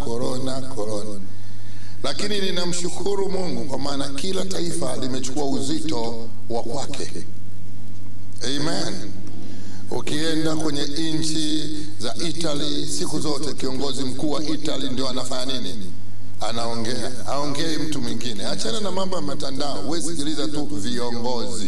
korona, korona. Lakini ninamshukuru Mungu kwa maana kila taifa limechukua uzito wa kwake. Amen. Ukienda kwenye nchi za Italy, siku zote kiongozi mkuu wa Italy ndio anafanya nini? Anaongea, aongei mtu mwingine. Achana na mambo ya matandao, wewe sikiliza tu viongozi.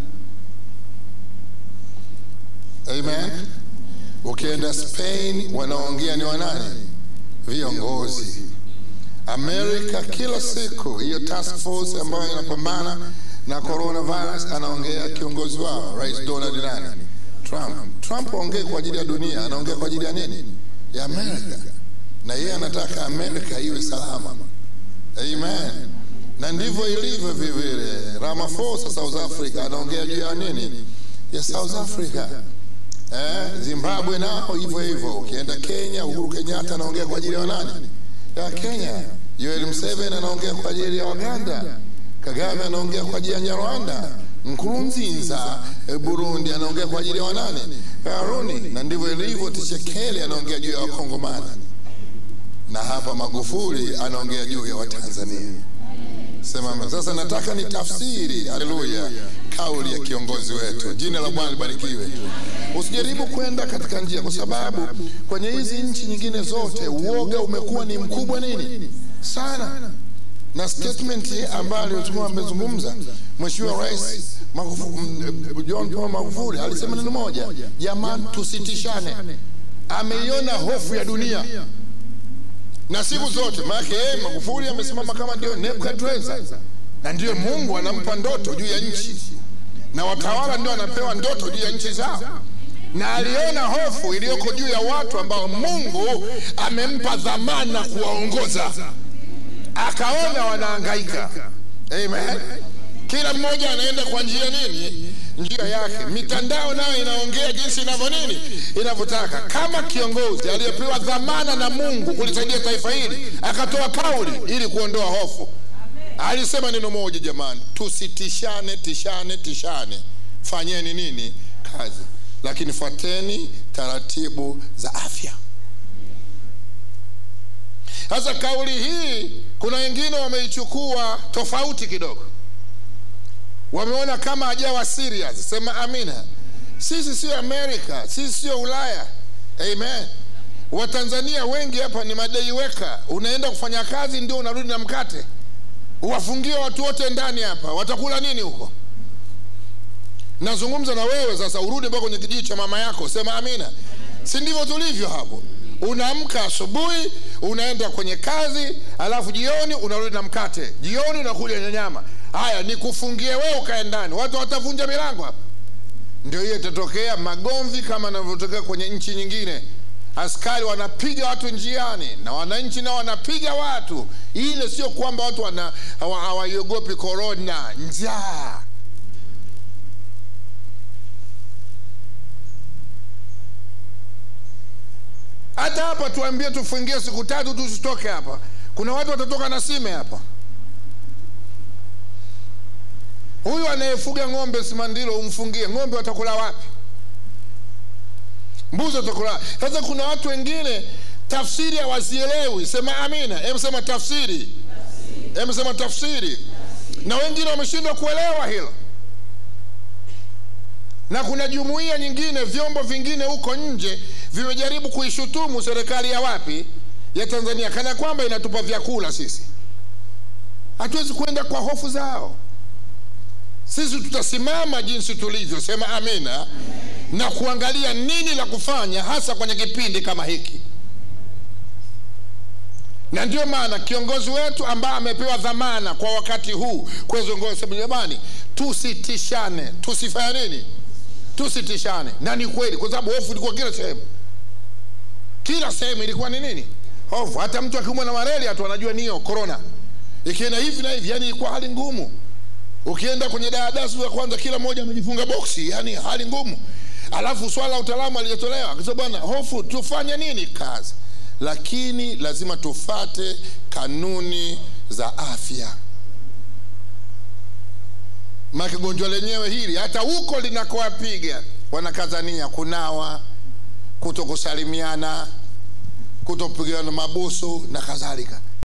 Amen. Ukienda Spain, wanaongea ni wanani? Viongozi. Amerika kila siku hiyo task force ambayo inapambana na coronavirus anaongea kiongozi wao Rais Donald nani? Trump. Trump aongee kwa ajili ya dunia, anaongea kwa ajili ya nini? Ya Amerika, na yeye anataka Amerika iwe salama. Amen. Na ndivyo ilivyo vivile. Ramaphosa South Africa anaongea juu ya nini? Ya South Africa. Eh, Zimbabwe nao hivyo hivyo. Ukienda Kenya, Uhuru Kenyatta anaongea kwa ajili ya nani? Ya Kenya. Yoweri Museveni anaongea kwa ajili ya Waganda. Kagame anaongea kwa ajili ya Nyarwanda. Nkurunziza eh, Burundi anaongea kwa ajili ya wanani? Karuni. Na ndivyo ilivyo. Tshisekedi anaongea juu ya Wakongomani, na hapa Magufuli anaongea juu ya Watanzania. Sema sasa, nataka ni tafsiri, haleluya, kauli ya kiongozi wetu. Jina la Bwana libarikiwe. Usijaribu kwenda katika njia, kwa sababu kwenye hizi nchi nyingine zote uoga umekuwa ni mkubwa nini sana na statement ambayo tulikuwa amezungumza Mheshimiwa Rais Magufuli, John Paul Magufuli alisema neno moja, jamani, tusitishane. Ameiona hofu ya dunia na siku zote, maana yeye Magufuli amesimama kama ndio Nebukadreza, na ndio Mungu anampa ndoto juu ya nchi, na watawala ndio anapewa ndoto juu ya nchi zao na aliona hofu iliyoko juu ya watu ambao Mungu amempa dhamana kuwaongoza akaona wanahangaika. Amen. Kila mmoja anaenda kwa njia nini? Njia yake. Mitandao nayo inaongea jinsi inavyo nini, inavyotaka. Kama kiongozi aliyepewa dhamana na Mungu kulisaidia taifa hili, akatoa kauli ili kuondoa hofu. Alisema neno moja, jamani, tusitishane, tishane, tishane, fanyeni nini kazi, lakini fuateni taratibu za afya. Sasa kauli hii kuna wengine wameichukua tofauti kidogo, wameona kama hajawa serious. Sema amina. Sisi sio Amerika, sisi sio Ulaya. Amen. Watanzania wengi hapa ni madai weka, unaenda kufanya kazi ndio unarudi na mkate. Uwafungie watu wote ndani hapa, watakula nini huko? Nazungumza na wewe sasa, urudi mpaka kwenye kijiji cha mama yako. Sema amina. Si ndivyo tulivyo hapo? Unaamka asubuhi unaenda kwenye kazi, alafu jioni unarudi na mkate, jioni unakuja na nyama. Haya, nikufungie wewe ukae ndani, watu watavunja milango hapa. Ndio hiyo itatokea magomvi kama yanavyotokea kwenye nchi nyingine. Askari wanapiga watu njiani na wananchi nao wanapiga watu. Ile sio kwamba watu wana hawaiogopi korona, njaa hata hapa tuambie tufungie siku tatu tusitoke hapa, kuna watu watatoka na sime hapa. Huyu anayefuga ng'ombe Simandilo umfungie ng'ombe, watakula wapi? Mbuzi watakula. Sasa kuna watu wengine tafsiri hawazielewi. Sema amina. Hebu sema tafsiri, hebu sema tafsiri. Na wengine wameshindwa kuelewa hilo na kuna jumuiya nyingine, vyombo vingine huko nje vimejaribu kuishutumu serikali ya wapi, ya Tanzania, kana kwamba inatupa vyakula sisi. Hatuwezi kwenda kwa hofu zao. Sisi tutasimama jinsi tulivyo, sema amina, na kuangalia nini la kufanya, hasa kwenye kipindi kama hiki. Na ndio maana kiongozi wetu ambaye amepewa dhamana kwa wakati huu kuwezongoza, jamani, tusitishane, tusifanye nini tusitishane. Na ni kweli, kwa sababu hofu ilikuwa kila sehemu, kila sehemu ilikuwa ni nini? Hofu. Hata mtu akiumwa na malaria tu anajua niyo corona, ikienda hivi na hivi, yani ilikuwa hali ngumu. Ukienda kwenye daladala ya kwanza, kila mmoja amejifunga boksi, yani hali ngumu. Alafu swala la utaalamu alijatolewa akisema, bwana, hofu tufanye nini kazi, lakini lazima tufate kanuni za afya maki gonjwa lenyewe hili hata huko linakowapiga wanakazania kunawa, kutokusalimiana, kutopigana mabusu na kadhalika